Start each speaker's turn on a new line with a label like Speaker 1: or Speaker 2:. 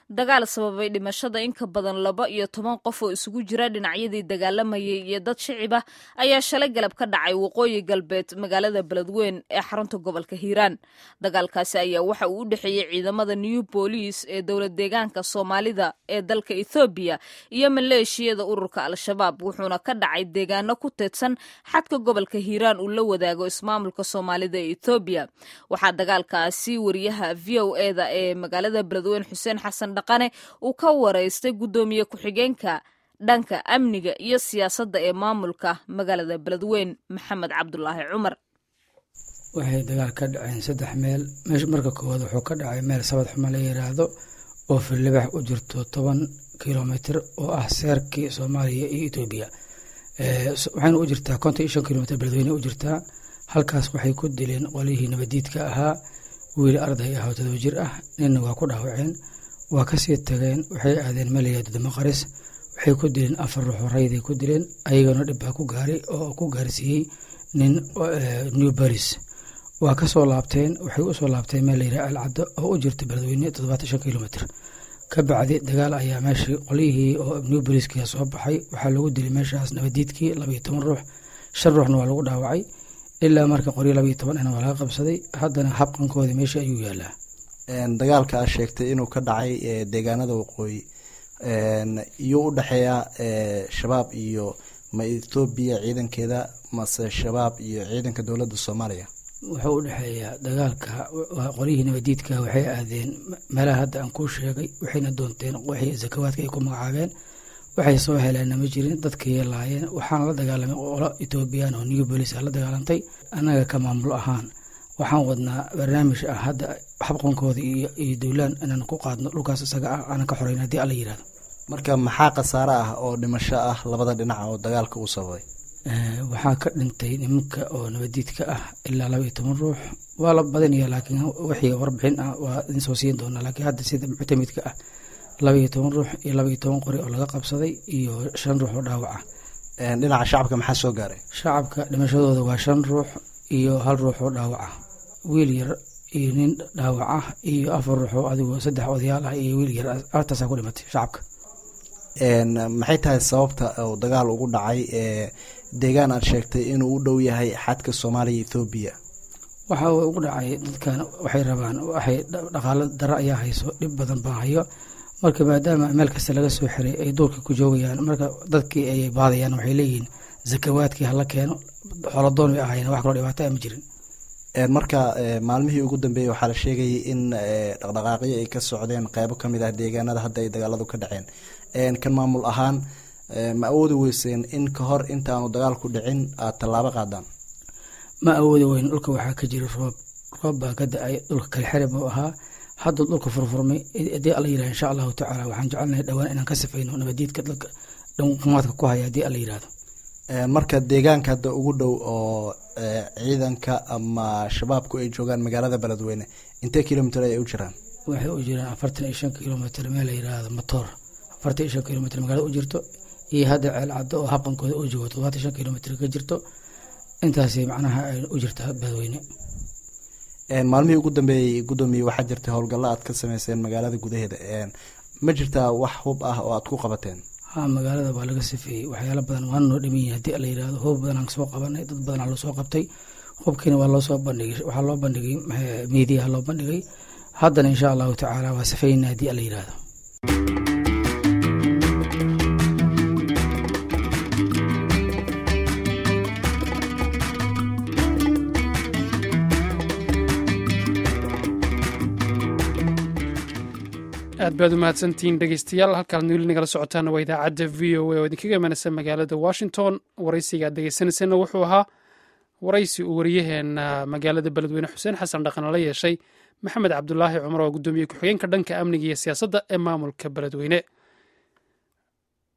Speaker 1: dagaal sababay dhimashada in ka badan laba iyo toban qof oo isugu jira dhinacyadii dagaalamayay iyo dad shicib ah ayaa shalay galab ka dhacay waqooyi galbeed magaalada beledweyn ee xarunta gobolka hiiraan dagaalkaasi ayaa waxa uu u dhexeeyey ciidamada new booliis ee dowlad deegaanka soomaalida ee dalka ethoobiya iyo maleeshiyada ururka al-shabaab wuxuuna ka dhacay deegaano ku teedsan xadka gobolka hiiraan uu la wadaago ismaamulka soomaalida ee ethoobiya waxaa dagaalkaasi wariyaha v o eda ee magaalada beledweyn xuseen xasan dhaqane uu ka waraystay guddoomiye ku-xigeenka dhanka amniga iyo siyaasadda ee maamulka magaalada beledweyn maxamed cabdulaahi cumar
Speaker 2: waxay dagaal ka dhaceen saddex meel meesha marka koowaad wuxuu ka dhacay meel sabad xuma la yiraahdo oo filibax u jirto toban kilomitr oo ah seerkii soomaaliya iyo etoobiya waxayna u jirtaa konton iyo shan kilomitr beledweyne u jirtaa halkaas waxay ku dileen qolihii nabadiidka ahaa wiil arday ah oo todoba jir ah ninna waa ku dhaawaceen waa kasii tageen waxay aadeen melaya dudamaqaris waxay ku dileen afar ruuxoo rayday ku dileen ayagana dhibbaa ku gaaray oo ku gaarsiiyey nin new baris waa kasoo laabteen waxay usoo laabteen meel layidhaha alcaddo oo u jirta beledweyne toddobaatan shan kilomitr ka bacdi dagaal ayaa meeshii qolyihii oo new bariska soo baxay waxaa lagu dilay meeshaas nabadiidkii labaiyo toban ruux shan ruuxna waa lagu dhaawacay ilaa marka qoryo labaiyo toban ana waa laga qabsaday haddana habqankoodii meesha ayuu yaalaa
Speaker 3: dagaalka a sheegtay inuu ka dhacay deegaanada waqooyi iyuu u dhexeeya shabaab iyo ma ethoobiya ciidankeeda mase shabaab iyo ciidanka dowladda soomaaliya
Speaker 2: wuxuu u dhexeeyaa dagaalka qolyihii nabadiidka waxay aadeen meelaha hadda aan kuu sheegay waxayna doonteen wixii zakawaadka ay ku magacaabeen waxay soo heleenna ma jirin dadkii laayeen waxaana la dagaalamay qolo etoobiyaan oo new bolis la dagaalantay annaga ka maamul ahaan waxaan wadnaa barnaamij ah hadda xabqankooda iyo dowlaan inaan ku qaadno dhulkaas isaga ah aanan ka xoreyn haddii alla yirahdo
Speaker 3: marka maxaa khasaare ah oo dhimasho ah labada dhinac oo dagaalka uu sababay
Speaker 2: waxaa ka dhintay nimanka oo nabadiidka ah ilaa laba iyo toban ruux waa la badinaya laakiin wixii warbixin ah waa idin soo siin doonaa laakiin hadda sida muctamidka ah laba iyo toban ruux iyo laba iyo toban qori oo laga qabsaday iyo shan ruux oo dhaawac ah
Speaker 3: dhinaca shacabka maxaa soo gaaray
Speaker 2: shacabka dhimashadooda waa shan ruux iyo hal ruux oo dhaawac ah wiil yar iyo nin dhaawac ah iyo afar ruux oo adigu saddex odayaal ah iyo wiil yar artaasaa ku dhimatay shacabka
Speaker 3: maxay tahay sababta uu dagaal ugu dhacay deegaan aad sheegtay inuu u dhow yahay xadka soomaaliya ethoobiya
Speaker 2: waxa uu ugu dhacay dadkan waxay rabaan waxay dhaqaalo daro ayaa hayso dhib badan baa hayo marka maadaama meel kasta laga soo xiray ay duurka ku joogayaan marka dadkii ay baadayaan waxay leeyihiin zakawaadkii hala keeno xoladoon way ahaayeen wax kaloo dhibaato a ma jirin
Speaker 3: marka maalmihii ugu dambeeyey waxaa la sheegayay in dhaqdhaqaaqyo ay ka socdeen qeybo kamid ah deegaanada hadda ay dagaaladu ka dhaceen kan maamul ahaan ma awoodi weyseen in ka hor intaanu dagaalku dhicin aad tallaabo qaadaan
Speaker 2: ma awoodi weyn dhulka waxaa ka jira roob roob baa ka da-ay dhulka kale xere buu ahaa hadda dhulka furfurmay haddii alla yirahdo insha allahu tacaala waxaan jecelnahay dhowaan inaan ka sifayno nabadiidka dadka dhankumaadka ku haya haddii alla yirahdo
Speaker 3: marka deegaanka hadda ugu dhow oo ciidanka ama shabaabku ay joogaan magaalada beledweyne intee kilomitr ay u jiraan
Speaker 2: waxay u jiraan afartan iyo shan kilomitr meel la yirahdo matoor afartan iyo shan kilomitr magaalada u jirto iyo hadda ceel caddo oo habqankooda u joogo todobaatan shan kilomitr ka jirto intaasi macnaha ay u jirtaa beledweyne
Speaker 3: maalmihii ugu dambeeyey guddoomiye waxaa jirtay howlgallo aad ka sameyseen magaalada gudaheeda ma jirtaa wax hub ah oo aad ku qabateen
Speaker 2: ha magaalada waa laga sifeeyey waxyaala badan waana noo dhiman yahay haddii la yirahdo hub badanaan soo qabanay dad badanaa loo soo qabtay hubkiina waa loosoo bandhigay waxaa loo bandhigay miidiyaha loo bandhigay haddana insha allahu tacaala waa sifeynaa haddii la yirahdo
Speaker 4: aad baad u mahadsantihiin dhegeystayaal halkaad weli nagala socotaana waa idaacadda v o a oo idinkaga imanaysa magaalada washington waraysiga aad dhegeysanaysana wuxuu ahaa waraysi uu wariyaheena magaalada beledweyne xuseen xasan dhaqan la yeeshay maxamed cabdulaahi cumar oo guddoomiye ku-xigeenka dhanka amniga iyo siyaasadda ee maamulka beledweyne